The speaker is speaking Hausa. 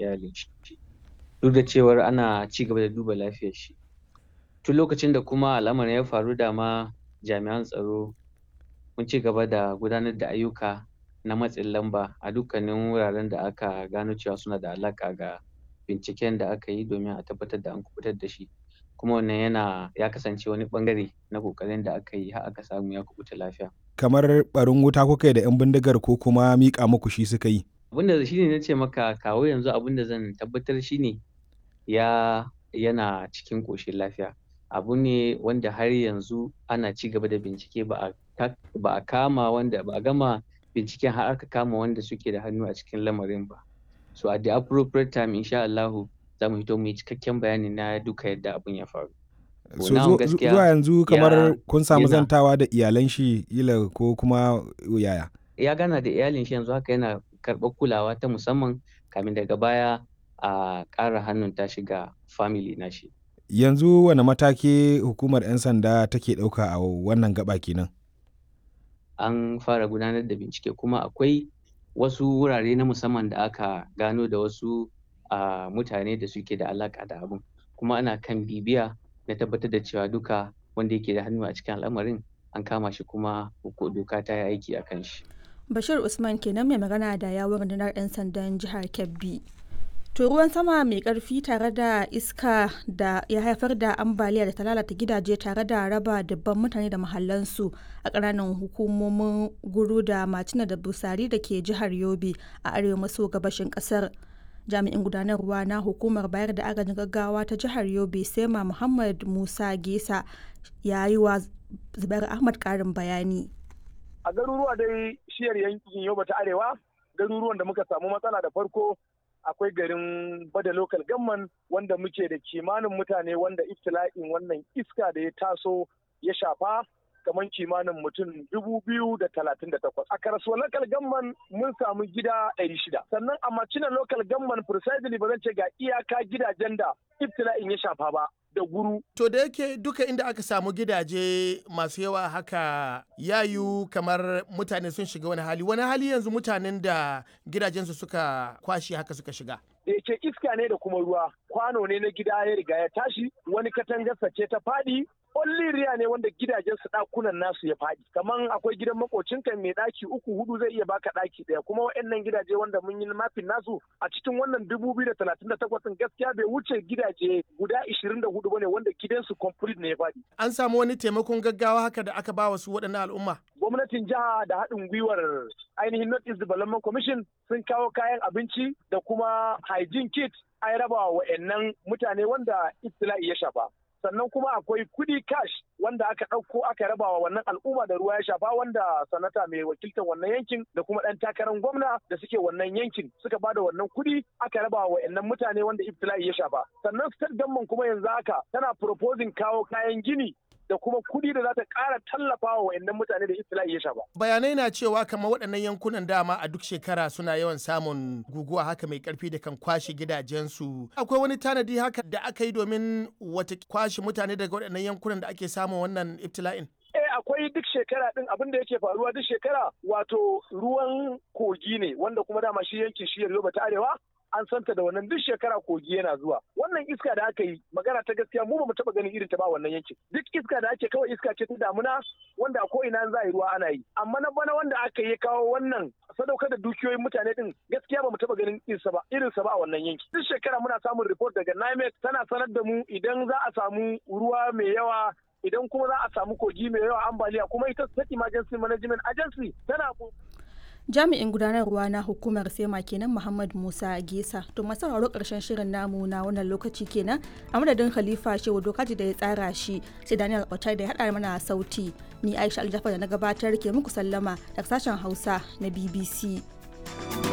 iyalin shi duk da cewar ana ci gaba da duba lafiyar shi tun lokacin da kuma al'amarin ya faru dama jami'an tsaro mun ci gaba da gudanar da ayyuka na matsin lamba a dukkanin wuraren da aka gano cewa suna da alaƙa ga binciken da aka yi domin a tabbatar da an kuɓutar da shi kuma wannan yana ya kasance wani ɓangare na ƙoƙarin da aka yi har aka samu ya kuɓuta lafiya. Kamar ɓarin wuta kuka yi da 'yan bindigar ko kuma miƙa muku shi suka yi? Abin da shi ne na ce maka kawo yanzu abin da zan tabbatar shi ne ya yana cikin ƙoshin lafiya. Abu ne wanda har yanzu ana ci gaba da bincike ba a ba a kama wanda ba a gama binciken har aka kama wanda suke da hannu a cikin lamarin ba. So at the appropriate time insha Allahu za mu fito mu yi cikakken bayani na duka yadda abin ya faru. So zuwa yanzu kamar kun samu zantawa da iyalan shi ila ko kuma yaya? Ya gana da iyalin shi yanzu haka yana karɓar kulawa ta musamman kamin daga baya a ƙara hannun ta shiga family na shi. Yanzu wane mataki hukumar 'yan sanda take ɗauka a wannan gaba kenan? An fara gudanar da bincike kuma akwai wasu wurare na musamman da aka gano da wasu a mutane da suke da alaƙa da abun kuma ana kan bibiya na tabbatar da cewa duka wanda yake da hannu a cikin al'amarin an kama shi kuma doka ta yi aiki a kan shi. Bashir Usman kenan mai magana da yawon rundunar 'yan sandan jihar Kebbi. To ruwan sama mai karfi tare da iska da ya haifar da ambaliya da ta lalata gidaje tare da raba dubban mutane da mahallansu a ƙananan hukumomin guru da macina da busari da ke jihar Yobe a arewa maso gabashin ƙasar. Jami'in gudanarwa na hukumar bayar da agajin gaggawa ta jihar Yobe Sema Muhammad Musa Gesa ya yi wa Zubair Ahmad ƙarin bayani. A garuruwa dai shiyar yankin Yobe ta Arewa, garuruwan da muka samu matsala da farko akwai garin bada local gamman wanda muke da kimanin mutane wanda iftila'in wannan iska da ya taso ya shafa kamar kimanin mutum dubu biyu da talatin da takwas. A karasuwa local gamman mun samu gida ɗari shida. Sannan a macina local gamman precisely ba zan ce ga iyaka gidajen da iftila'in ya shafa ba. da guru. To da yake duka inda aka samu gidaje masu yawa haka yayu kamar mutane sun shiga wani hali wani hali yanzu mutanen da gidajensu suka kwashe haka suka shiga. da yake iska ne da kuma ruwa kwano ne na gida ya riga ya tashi wani katangarsa ce ta faɗi riya ne wanda gidajen su ɗakunan nasu ya faɗi kaman akwai gidan makocinka mai ɗaki uku hudu zai iya baka ɗaki ɗaya kuma waɗannan gidaje wanda mun yi mafin nasu a cikin wannan dubu biyu da talatin da takwas gaskiya bai wuce gidaje guda ishirin da hudu bane wanda gidansu complete ne ya faɗi. An samu wani taimakon gaggawa haka da aka ba wasu waɗannan al'umma. Gwamnatin jiha da haɗin gwiwar ainihin North East Development Commission sun kawo kayan abinci da kuma hygiene kit an raba wa wa'annan mutane wanda ibtila'i ya shafa. sannan kuma akwai kudi cash wanda aka ɗauko aka raba wa wannan al'umma da ruwa ya shafa wanda sanata mai wakiltar wannan yankin da kuma ɗan takarar gwamna da suke wannan yankin suka bada wannan kudi aka raba wa wa'annan mutane wanda ibtila'i ya shafa sannan state government kuma yanzu haka tana proposing kawo kayan gini da kuma kuɗi da za ta ƙara tallafa wa wayannan mutane da ibtila'i ya shafa. Bayanai na cewa kamar waɗannan yankunan dama a duk shekara suna yawan samun guguwa haka mai ƙarfi da kan kwashe gidajensu. Akwai wani tanadi haka da aka yi domin wata kwashe mutane daga waɗannan yankunan da ake samun wannan ibtila'in? Eh akwai duk shekara din abin da yake faruwa duk shekara wato ruwan kogi ne wanda kuma dama shi yankin shiyar Yobe ta Arewa an santa da wannan duk shekara kogi yana zuwa wannan iska da aka yi magana ta gaskiya mu ba mu taba ganin irin ta ba wannan yankin duk iska da ake kawai iska ce ta damuna wanda a ko ina za a yi ruwa ana yi amma na bana wanda aka yi kawo wannan sadaukar da dukiyoyin mutane din gaskiya ba mu taba ganin irinsa ba irinsa ba a wannan yanki duk shekara muna samun report daga NIMET tana sanar da mu idan za a samu ruwa mai yawa idan kuma za a samu kogi mai yawa ambaliya kuma ita state emergency management agency tana jami'in gudanarwa na hukumar sema kenan muhammad musa gesa to masu sauraro karshen shirin namu na wannan lokaci kenan a madadin khalifa shehu dokaji da ya tsara shi sai daniel otai da ya haɗa mana sauti ni aisha aljafar da na gabatar ke muku sallama daga sashen hausa na bbc